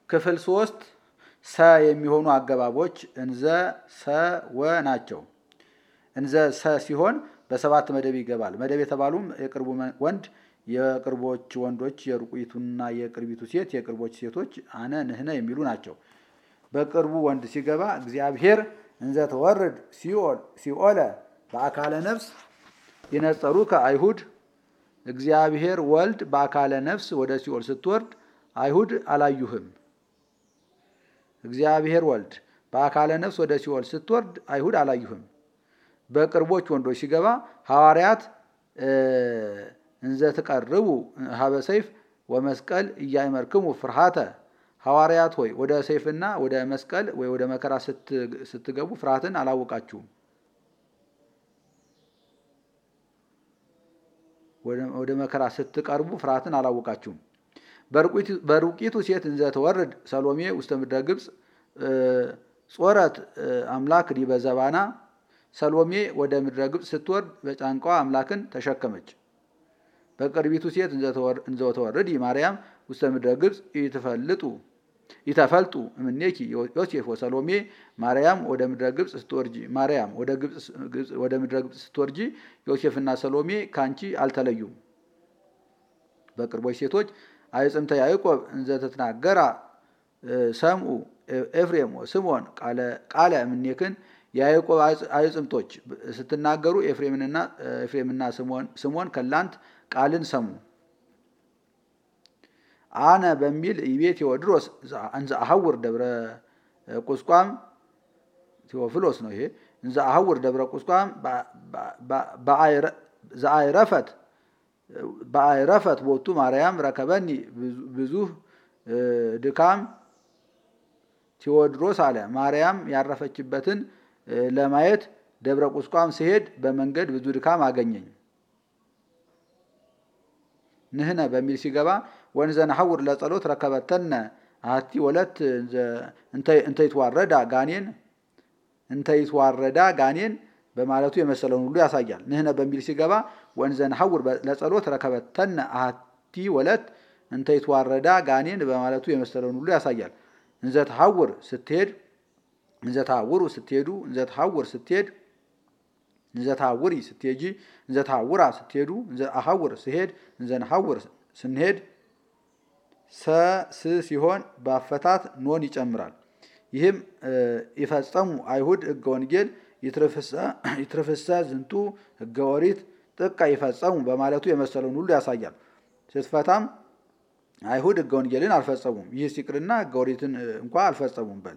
ክፍል ሶስት ሰ የሚሆኑ አገባቦች እንዘ ሰ ወ ናቸው። እንዘ ሰ ሲሆን በሰባት መደብ ይገባል። መደብ የተባሉም የቅርቡ ወንድ የቅርቦች ወንዶች የሩቁይቱና የቅርቢቱ ሴት የቅርቦች ሴቶች አነ ንህነ የሚሉ ናቸው። በቅርቡ ወንድ ሲገባ እግዚአብሔር እንዘ ተወርድ ሲኦለ በአካለ ነፍስ ይነጸሩ ከአይሁድ እግዚአብሔር ወልድ በአካለ ነፍስ ወደ ሲኦል ስትወርድ አይሁድ አላዩህም። እግዚአብሔር ወልድ በአካለ ነፍስ ወደ ሲኦል ስትወርድ አይሁድ አላዩህም። በቅርቦች ወንዶች ሲገባ ሐዋርያት እንዘ ትቀርቡ ሀበ ሰይፍ ወመስቀል እያይመርክሙ ፍርሃተ ሐዋርያት ሆይ ወደ ሰይፍና ወደ መስቀል ወይ ወደ መከራ ስትገቡ ፍርሃትን አላወቃችሁም። ወደ መከራ ስትቀርቡ ፍርሃትን አላወቃችሁም። በሩቂቱ ሴት እንዘ ተወርድ ሰሎሜ ውስተ ምድረ ግብፅ ጾረት አምላክ ዲበ ዘባና ሰሎሜ ወደ ምድረ ግብፅ ስትወርድ በጫንቃዋ አምላክን ተሸከመች። በቅርቢቱ ሴት እንዘ ተወርድ ማርያም ውስተ ምድረ ግብፅ ይትፈልጡ ይተፈልጡ እምኔኪ ዮሴፍ ወሰሎሜ ማርያም ወደ ምድረ ግብፅ ስትወርጂ ማርያም ወደ ምድረ ግብፅ ስትወርጂ ዮሴፍና ሰሎሜ ካንቺ አልተለዩም። በቅርቦች ሴቶች አይጽምተ ያዕቆብ እንዘ ተትናገራ ሰምኡ ኤፍሬም ስምዖን ቃለ እምኔክን የያዕቆብ አይጽምቶች ስትናገሩ ኤፍሬምና ስምዖን ከላንት ቃልን ሰሙ። አነ በሚል ይቤ ቴዎድሮስ እንዘ አሐውር ደብረ ቁስቋም ቴዎፍሎስ ነው ይሄ እንዘ አሐውር ደብረ ቁስቋም ዘአይረፈት በአይረፈት ቦቱ ማርያም ረከበኒ ብዙህ ድካም ቴዎድሮስ አለ። ማርያም ያረፈችበትን ለማየት ደብረ ቁስቋም ሲሄድ በመንገድ ብዙ ድካም አገኘኝ። ንህነ በሚል ሲገባ ወንዘ ነሐውር ለጸሎት ረከበተነ አሐቲ ወለት እንተይትዋረዳ ጋኔን እንተይትዋረዳ ጋኔን በማለቱ የመሰለውን ሁሉ ያሳያል። ንህነ በሚል ሲገባ ወንዘ ነሐውር ለጸሎት ረከበተነ አሐቲ ወለት እንተይትዋረዳ ጋኔን በማለቱ የመሰለውን ሁሉ ያሳያል። እንዘ ተሐውር ስትሄድ እንዘ ተሐውሩ ስትሄዱ እንዘ ተሐውር ስትሄድ እንዘ ተሐውሪ ስትሄጂ እንዘ ተሐውራ ስትሄዱ እንዘ አሐውር ስሄድ እንዘ ነሐውር ስንሄድ ሰ ስ ሲሆን በአፈታት ኖን ይጨምራል። ይህም ይፈጸሙ አይሁድ ሕገ ወንጌል ይትርፍሰ ዝንቱ ሕገ ኦሪት ጥቀ ይፈጸሙ በማለቱ የመሰለውን ሁሉ ያሳያል። ስትፈታም አይሁድ ሕገ ወንጌልን አልፈጸሙም። ይህ ሲቅርና ሕገ ኦሪትን እንኳ አልፈጸሙም በል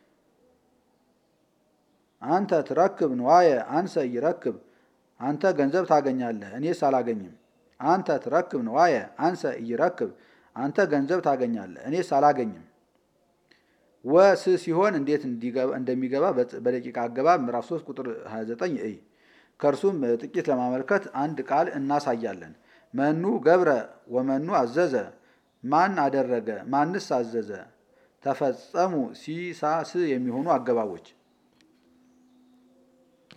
አንተ ትረክብ ንዋየ አንሰ ይረክብ አንተ ገንዘብ ታገኛለህ እኔስ አላገኝም። አንተ ትረክብ ንዋየ አንሰ ይረክብ አንተ ገንዘብ ታገኛለህ እኔስ አላገኝም። ወስ ሲሆን እንዴት እንደሚገባ በደቂቃ አገባብ ምዕራፍ 3 ቁጥር 29 እይ። ከእርሱም ጥቂት ለማመልከት አንድ ቃል እናሳያለን። መኑ ገብረ ወመኑ አዘዘ፣ ማን አደረገ ማንስ አዘዘ። ተፈጸሙ ሲሳስ የሚሆኑ አገባቦች